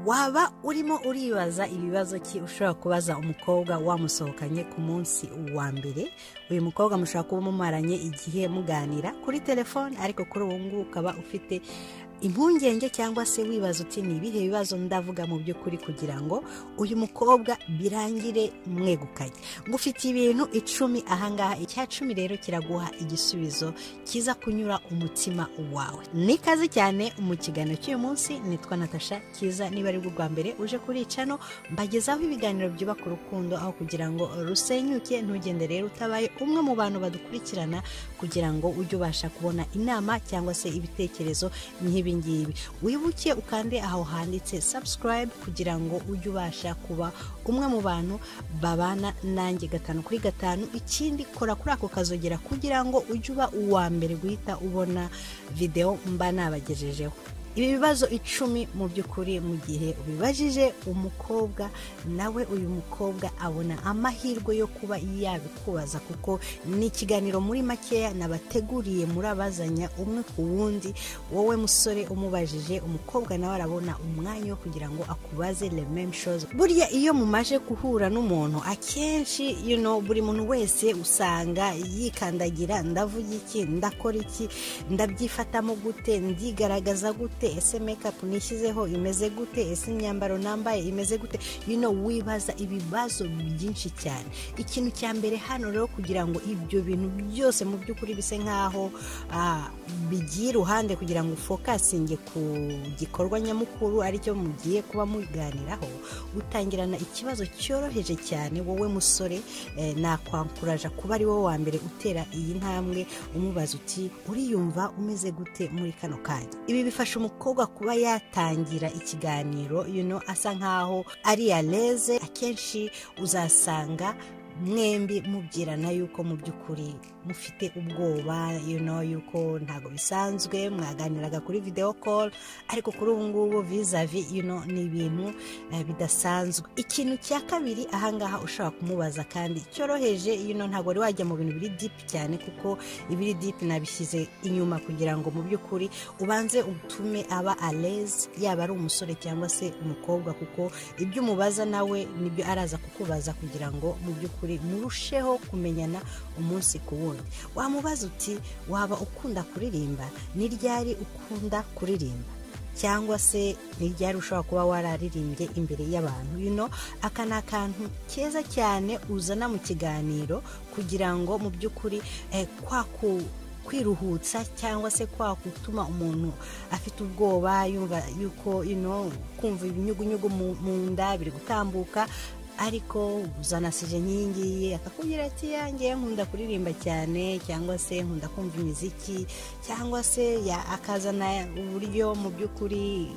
waba urimo uribaza ibibazo ki ushobora kubaza umukobwa wamusohokanye ku munsi wa mbere uyu mukobwa mushobora kuba umumaranye igihe muganira kuri telefone ariko kuri ubu ngubu ukaba ufite impungenge cyangwa se wibaza uti ni ibihe bibazo ndavuga mu by'ukuri kugira ngo uyu mukobwa birangire mwegukanye ngufitiye ibintu icumi ahangaha icya cumi rero kiraguha igisubizo kiza kunyura umutima wawe ni ikaze cyane mu kiganiro cy'uyu munsi nitwa natasha kiza niba ari bwa mbere uje kuri icano mbagezaho ibiganiro byubaka urukundo aho kugira ngo rusenyuke ntugende rero utabaye umwe mu bantu badukurikirana kugira ngo ujye ubasha kubona inama cyangwa se ibitekerezo nk'ibi ngibi wibuke ukande aho handitse subscribe kugira ngo ujye ubasha kuba umwe mu bantu babana nanjye gatanu kuri gatanu ikindi kora kuri ako kazogera kugira ngo ujye uba uwa mbere guhita ubona videwo mba nabagejejeho ibi bibazo icumi mu by'ukuri mu gihe ubibajije umukobwa nawe uyu mukobwa abona amahirwe yo kuba yabikubaza kuko ni ikiganiro muri makeya nabateguriye murabazanya umwe ku wundi wowe musore umubajije umukobwa nawe arabona umwanya wo kugira ngo akubaze rememshozi burya iyo mumaje guhura n'umuntu akenshi you know, buri muntu wese usanga yikandagira ndavuga iki ndakora iki ndabyifatamo gute ndigaragaza gute gute ese mekapu nishyizeho imeze gute ese imyambaro nambaye imeze gute yino wibaza ibibazo byinshi cyane ikintu cya mbere hano rero kugira ngo ibyo bintu byose mu by'ukuri bise nk'aho bigiye iruhande kugira ngo ufokasinge ku gikorwa nyamukuru aricyo mugiye kuba muganiraho gutangirana ikibazo cyoroheje cyane wowe musore nakwankuraje kuba ari wowe wa mbere utera iyi ntambwe umubaza uti uriyumva umeze gute muri kano kanya ibi bifasha umukobwa kuba yatangira ikiganiro you know, asa nkaho ari yareze akenshi uzasanga mwembi mubwirana yuko mu by'ukuri mufite ubwoba you know, yuko ntabwo bisanzwe mwaganiraga kuri video call ariko kuri ubu ngubu vizavi you know, ni ibintu uh, bidasanzwe ikintu cya kabiri ahangaha ushobora kumubaza kandi cyoroheje you know, ntabwo wari wajya mu bintu biri deep cyane kuko ibiri deep nabishyize inyuma kugira ngo mu by'ukuri ubanze utume aba aleze yaba ari umusore cyangwa se umukobwa kuko ibyo umubaza nawe nibyo araza kukubaza kugira ngo mu by'ukuri kuri murusheho kumenyana umunsi ku wundi wamubaza uti waba ukunda kuririmba ni ryari ukunda kuririmba cyangwa se ryari ushobora kuba wararirimbye imbere y'abantu yuno aka ni akantu keza cyane uzana mu kiganiro kugira ngo mu by'ukuri kwaku kwiruhutsa cyangwa se kwa gutuma umuntu afite ubwoba yumva yuko kumva ibinyugunyugu mu nda biri gutambuka ariko uzanasije nk'iyi ngiyi akakubwira ati yanjye nkunda kuririmba cyane cyangwa se nkunda kumva imiziki cyangwa se akazana uburyo mu by'ukuri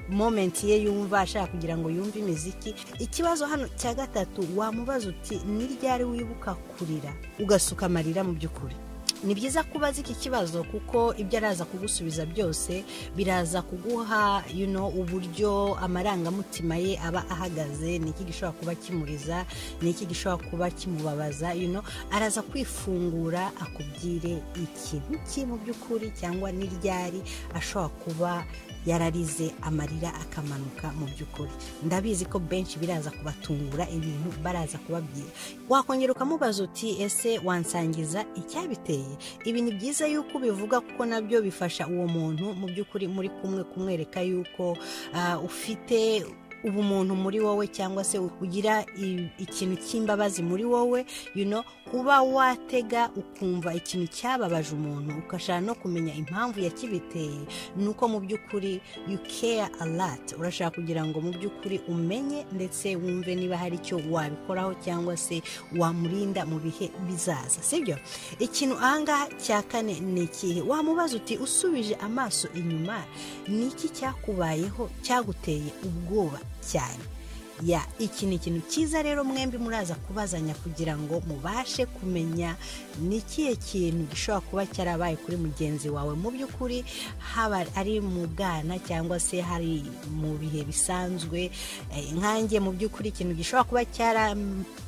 momenti ye yumva ashaka kugira ngo yumve imiziki ikibazo hano cya gatatu wamubaza uti ni ryari wibuka kurira ugasuka amarira mu by'ukuri ni byiza kubaza iki kibazo kuko ibyo araza kugusubiza byose biraza kuguha uburyo amarangamutima ye aba ahagaze ni iki gishobora kuba kimuriza ni iki gishobora kuba kimubabaza araza kwifungura akubwire ikintu cye mu by'ukuri cyangwa n'iryari ashobora kuba yararize amarira akamanuka mu by'ukuri ndabizi ko benshi biraza kubatungura ibintu baraza kubabwira wakongera ukamubaza uti ese wansangiza icyabiteye ibi ni byiza yuko ubivuga kuko nabyo bifasha uwo muntu mu by'ukuri muri kumwe kumwereka yuko ufite ubu umuntu muri wowe cyangwa se ugira ikintu cy'imbabazi muri wowe uba watega ukumva ikintu cyababaje umuntu ugashaka no kumenya impamvu yakibiteye ni uko mu by'ukuri you care a lot urashaka kugira ngo mu by'ukuri umenye ndetse wumve niba hari icyo wabikoraho cyangwa se wamurinda mu bihe bizaza sibyo ikintu ahangaha cya kane ni ikihe wamubaza uti usubije amaso inyuma ni iki cyakubayeho cyaguteye ubwoba cyane ya iki ni ikintu cyiza rero mwembi muraza kubazanya kugira ngo mubashe kumenya ni ikihe kintu gishobora kuba cyarabaye kuri mugenzi wawe mu by'ukuri haba ari mu bwana cyangwa se hari mu bihe bisanzwe nkange mu by'ukuri ikintu gishobora kuba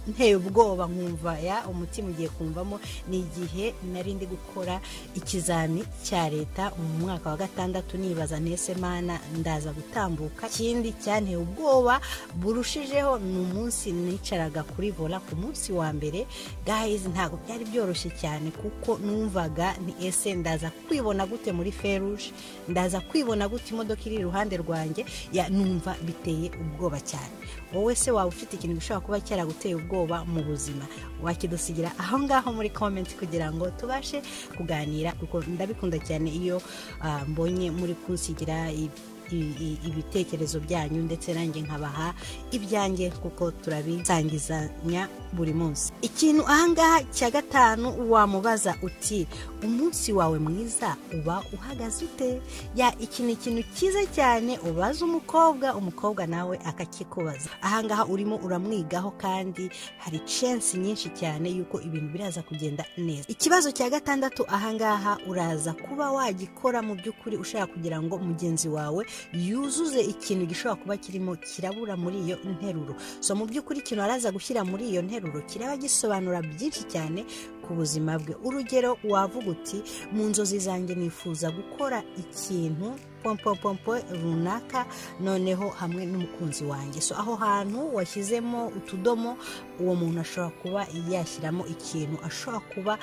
cyaranteye ubwoba nkumva ya umutima ugiye kumvamo ni igihe nari ndi gukora ikizami cya leta mu mwaka wa gatandatu nibaza ntese mana ndaza gutambuka ikindi cyanteye ubwoba burushijeho ni umunsi nicaraga kuri vola ku munsi wa mbere gahizi ntabwo byari byoroshye cyane kuko numvaga ni ese ndaza kwibona gute muri feruje ndaza kwibona gute imodoka iri iruhande rwanjye ya numva biteye ubwoba cyane wowe se waba ufite ikintu gishobora kuba cyaraguteye ubwoba mu buzima wakidusigira aho ngaho muri komenti kugira ngo tubashe kuganira kuko ndabikunda cyane iyo ah, mbonye muri kunsigira i- i- i- ibitekerezo byanyu ndetse nanjye nkabaha ibyanjye kuko turabisangizanya buri munsi ikintu ahangaha cya gatanu wamubaza uti umunsi wawe mwiza uba uhagaze ute ya iki ni ikintu cyiza cyane ubaza umukobwa umukobwa nawe akakikubaza ahangaha urimo uramwigaho kandi hari censi nyinshi cyane yuko ibintu biraza kugenda neza ikibazo cya gatandatu ahangaha uraza kuba wagikora mu by'ukuri ushaka kugira ngo mugenzi wawe yuzuze ikintu gishobora kuba kirimo kirabura muri iyo nteruro so mu by'ukuri ikintu araza gushyira muri iyo nteruro kiraba gisobanura byinshi cyane ku buzima bwe urugero wavuga uti mu nzozi zanjye nifuza gukora ikintu pompompompo runaka noneho hamwe n'umukunzi wanjye so aho hantu washyizemo utudomo uwo muntu ashobora kuba yashyiramo ikintu ashobora kuba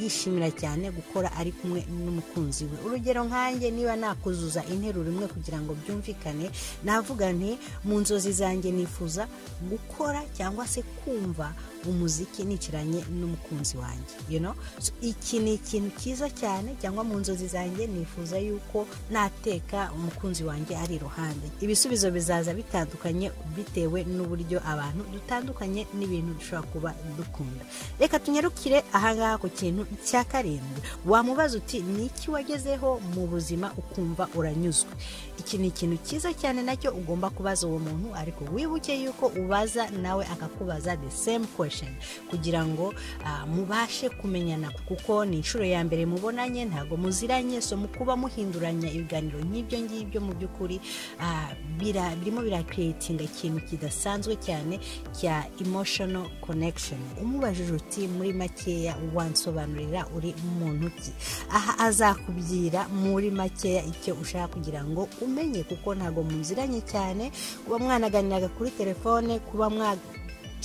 yishimira cyane gukora ari kumwe n'umukunzi we urugero nkanjye niba nakuzuza interuro imwe kugira ngo byumvikane navuga nti mu nzozi zanjye nifuza gukora cyangwa se kumva umuziki nicaranye n'umukunzi wanjye you know? So, iki ni ikintu cyiza cyane cyangwa mu nzozi zanjye nifuza yuko nateka umukunzi wanjye ari iruhande ibisubizo bizaza bitandukanye bitewe n'uburyo abantu dutandukanye n'ibintu dushobora kuba dukunda reka tunyarukire ahangaha ku kintu cya karindwi wamubaza uti ni iki wagezeho mu buzima ukumva uranyuzwe iki ni ikintu cyiza cyane nacyo ugomba kubaza uwo muntu ariko wibuke yuko ubaza nawe akakubaza the same question kugira ngo ah, mubashe kumenyana kuko ni inshuro ya mbere mubonanye ntabwo muziranye so mu kuba muhinduranya ibiganiro nk'ibyo ngibyo mu by'ukuri ah, bira- birimo birakireyitinga ikintu kidasanzwe cyane cya emotional connection umubajije uti muri makeya wansobanurira uri muntu ki aha azakubwira muri makeya icyo ushaka kugira ngo umenye kuko ntabwo muziranye cyane kuba mwanaganiraga kuri telefone kuba mwa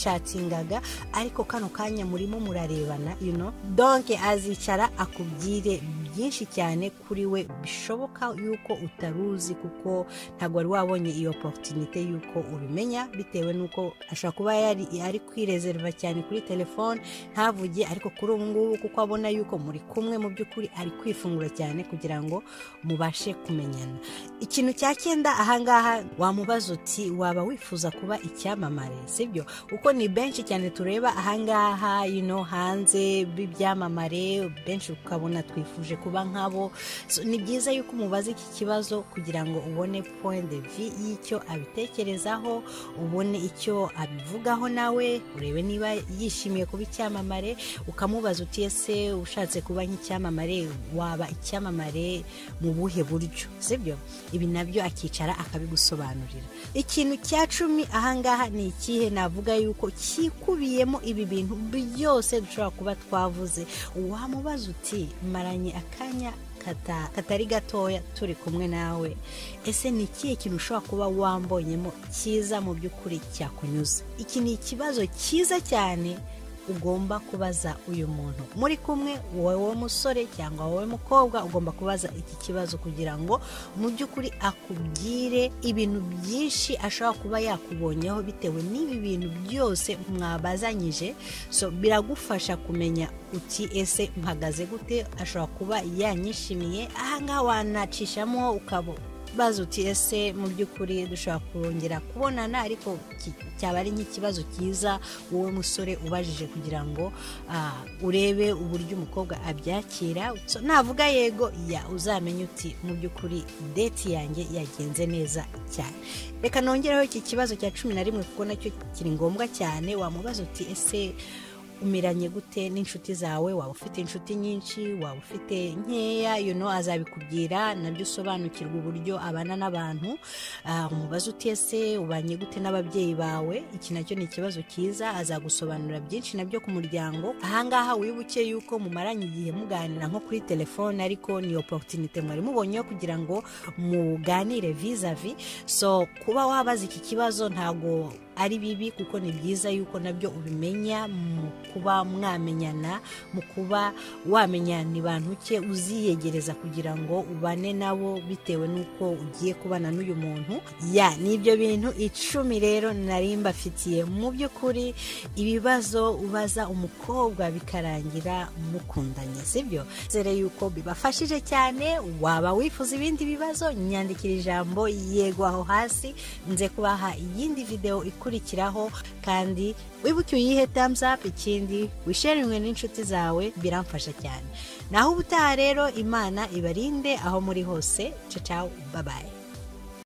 catingaga ariko kano kanya murimo murarebana you know donke azicara akubwire byinshi cyane kuri we bishoboka yuko utaruzi kuko ntabwo wari wabonye iyo oporutunite yuko ubimenya bitewe n'uko ashobora kuba yari ari kwirezerva cyane kuri telefone ntavuge ariko kuri ubu ngubu kuko abona yuko muri kumwe mu by'ukuri ari kwifungura cyane kugira ngo mubashe kumenyana ikintu cya cyenda ahangaha wamubaza uti waba wifuza kuba icyamamare sibyo kuko ni benshi cyane tureba ahangaha you know, hanze b'ibyamamare benshi ukabona twifuje kuba nkabo so, ni byiza yuko umubaza iki kibazo kugira ngo ubone point de vue y'icyo abitekerezaho ubone icyo abivugaho nawe urebe niba yishimiye kuba icyamamare ukamubaza uti ese ushatse kuba nk'icyamamare waba icyamamare mu buhe buryo sibyo ibi nabyo akicara akabigusobanurira ikintu cya cumi ahangaha ni ikihe navuga yuko cyikubiyemo ibi bintu byose dushobora kuba twavuze wamubaza uti maranye akanya kata- katari gatoya turi kumwe nawe ese ni ikihe kintu ushobora kuba wambonyemo cyiza mu by'ukuri cyakunyuze iki ni ikibazo cyiza cyane ugomba kubaza uyu muntu muri kumwe wowe musore cyangwa wowe mukobwa ugomba kubaza iki kibazo kugira ngo mu by'ukuri akubwire ibintu byinshi ashobora kuba yakubonyeho bitewe n'ibi bintu byose mwabazanyije so biragufasha kumenya uti ese mpagaze gute ashobora kuba yanyishimiye ahangaha wanacishamo ukaba bazi uti ese mu by'ukuri dushobora kongera kubonana ariko ki- cyaba ari nk'ikibazo cyiza wowe musore ubajije kugira ngo ah, urebe uburyo umukobwa abyakira So, navuga yego ya uzamenye uti mu by'ukuri deti yanjye yagenze neza cyane reka nongereho iki kibazo cya cumi na rimwe kuko nacyo kiri ngombwa cyane wamubaza uti ese umiranye gute n'inshuti zawe waba ufite inshuti nyinshi waba ufite nkeya you know, azabikubwira nabyo usobanukirwa uburyo abana n'abantu Ah, umubaze uti ese ubanye gute n'ababyeyi bawe iki nacyo ni ikibazo cyiza azagusobanurira byinshi nabyo ku muryango ahangaha wibuke yuko mumaranye igihe muganira nko kuri telefone ariko ni oporutinite mwari mubonyeho kugira ngo muganire vizavi so kuba wabaza iki kibazo ntago ari bibi kuko ni byiza yuko nabyo ubimenya mu kuba mwamenyana mu kuba wamenya ni bantu ke uziyegereza kugira ngo ubane nabo bitewe n'uko ugiye kubana n'uyu muntu ya ni ibyo bintu icumi rero nari mbafitiye mu by'ukuri ibibazo ubaza umukobwa bikarangira mukundanye sibyo zere yuko bibafashije cyane waba wifuza ibindi bibazo nyandikira ijambo yego aho hasi nze kubaha iyindi video ikurikiraho kandi wibuke uyihe thumbs up ikindi wisharingwe n'inshuti zawe biramfasha cyane naho ubutaha rero imana ibarinde aho muri hose ciao ciao bye bye